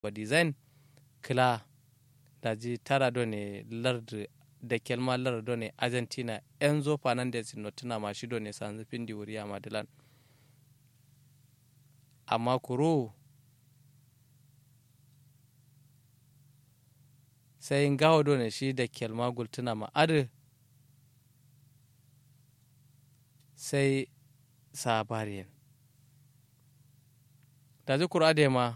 wa design kila daji tara do ne lard da kelma lard do ne argentina enzo fernandez no tuna ma shi do ne sanzu pindi wuri a madilan amma kuro sai ngawo do ne shi da kelma gultuna ma adu sai sabariyan daji kuro ade ma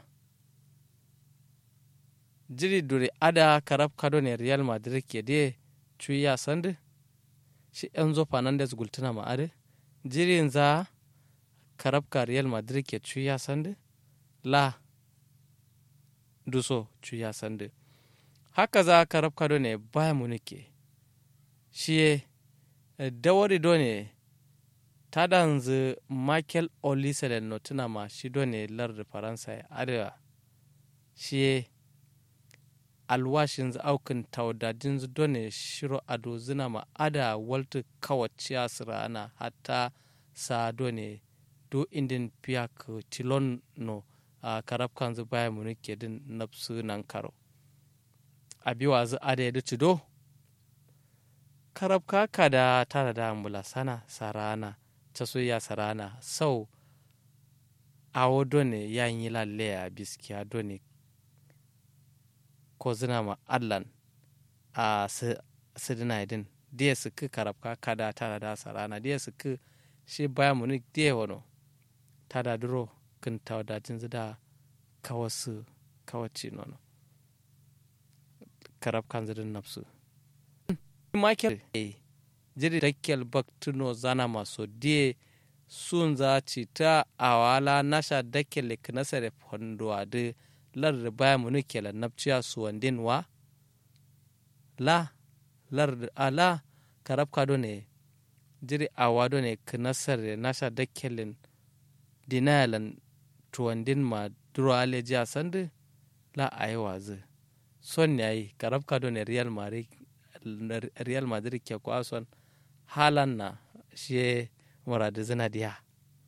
jiri duri ada karab kado ne real madrid ke de cuya sandu shi enzo fernandez gultuna ma ade jiri za karab ka real madrid ke cuya sandu la duso cuya sandu haka za karab kado ne baya munike shi dawari do ne ta danzu michael oliselen no tuna ma shi do ne lar faransa ya arewa shi alwashin aukin taudadin do ne shiro ado zina ma ada waltu kawaciya sirana hatta sa do ne do indin piyak tilon no a karab kan zu baya munike din nafsu nan karo abiwa zu ada ya do karab kaka da tara da ambula sana sarana ta soya sarana sau awo done ya yi lalle a biskiya done ko zina ma allan a sidina idin diya su ki karabka kada tara da sarana diya su ki shi baya muni diya wano ta da duro kin tawadajin zida kawasu kawaci nono karabkan zidin nafsu Michael jiri dakkel baktuno zana maso die sun za ci ta awala nasha dakkele knasare fondo ade lar baya munu kela napciya su wandin wa la lar ala karab kado ne jiri awado ne knasare nasha dakkelen dinayalan tuwandin ma duro aleji sande la ayi wazi son yayi karab kado ne real madrid real madrid ke kwason halan na shi muradu zina diya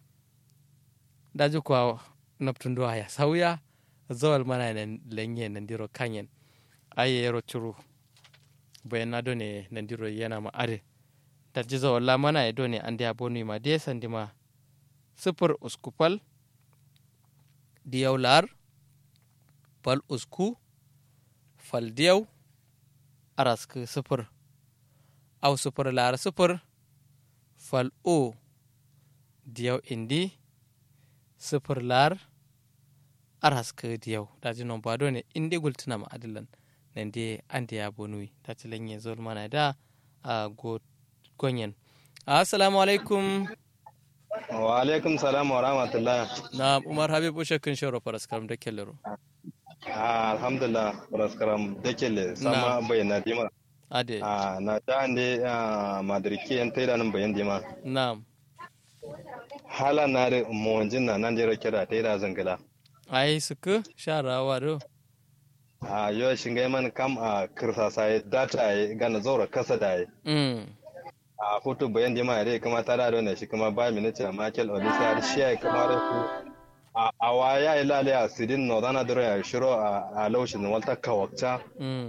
daji kuwa naftun duwa ya sauya zawal mana nan lenye nan diro kanyen aye yaro churu bayan na done nan diro yana ma are daji zawal la mana ya done an diya bonu ma diya sandi ma sifir uskupal diyau lar fal usku fal diyau arask sifir au sifir lar sifir fal o diyau indi sifir lar arask diyau daji non bado ne indi gultuna ma adilan nan de an da ya bonui ta ci lanye zol mana da a go gonyen assalamu alaikum wa alaikum salam wa rahmatullah na umar habib ushe kun shoro paraskaram da kellero alhamdulillah paraskaram da kelle sama bayyana dima ade na ta ande madariki yan taida nan bayan dima na'am hala na da mawajin na nan jira kira taida zangala ai suku sharawa do a yau shinga man kam a kirsa sai data ai gana zaura kasa da ai a hoto bayan dima ya kuma ta da ne shi kuma ba minute Michael Olisa shi ya kuma a a waya ilale a sidin no dana dure ya shiro a laushin walta kawakta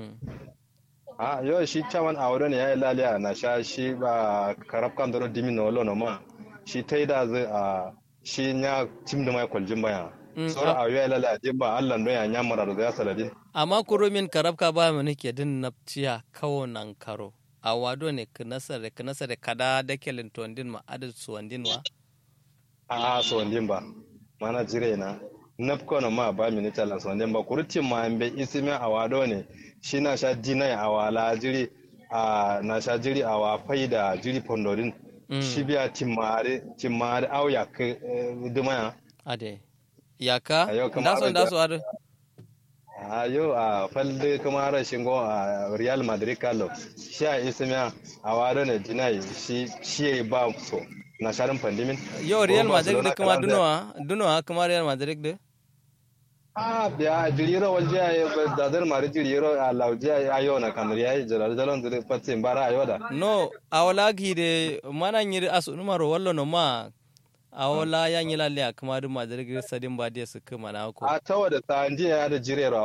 a yau shi chaman a wurin ya ilale a na sha shi ba karab kan duro dimi no lo no ma shi tai da zai a shi nya tim da mai kwaljin baya sora a yau ilale a jibba Allah don ya nya mara da ya saladin amma kurumin karab ka ba mu nake din napciya kawo nan karo a wado ne kinasare kinasare kada da kelin tondin ma adad suwandin wa a suwandin ba mana jire na nafko na ma ba minita lan suwandin ba kurtin ma an bai isimi a wado ne shi na sha dinai a wala jiri a na sha jiri a wa faida jiri pondorin shi biya timmare timmare au ya ke dumaya ade yaka ndaso ndaso ade a yau a falde kuma rashin go a real madrid kalo shi a isimiya a wado ne dinai shi shi ba so na sharin pandimin yau real madrid da kuma dunowa dunowa kuma real madrid da a biya jiriro walje ay dadar mari jiriro a lauje ayo na kamar yayi jirar dalon zire patsin bara ayo da no awala gide mana nyiri asu numaro wallo no ma awola ya nyila le akama du madrid sadin ba dia su kuma na ko a tawa da ta ya da jirero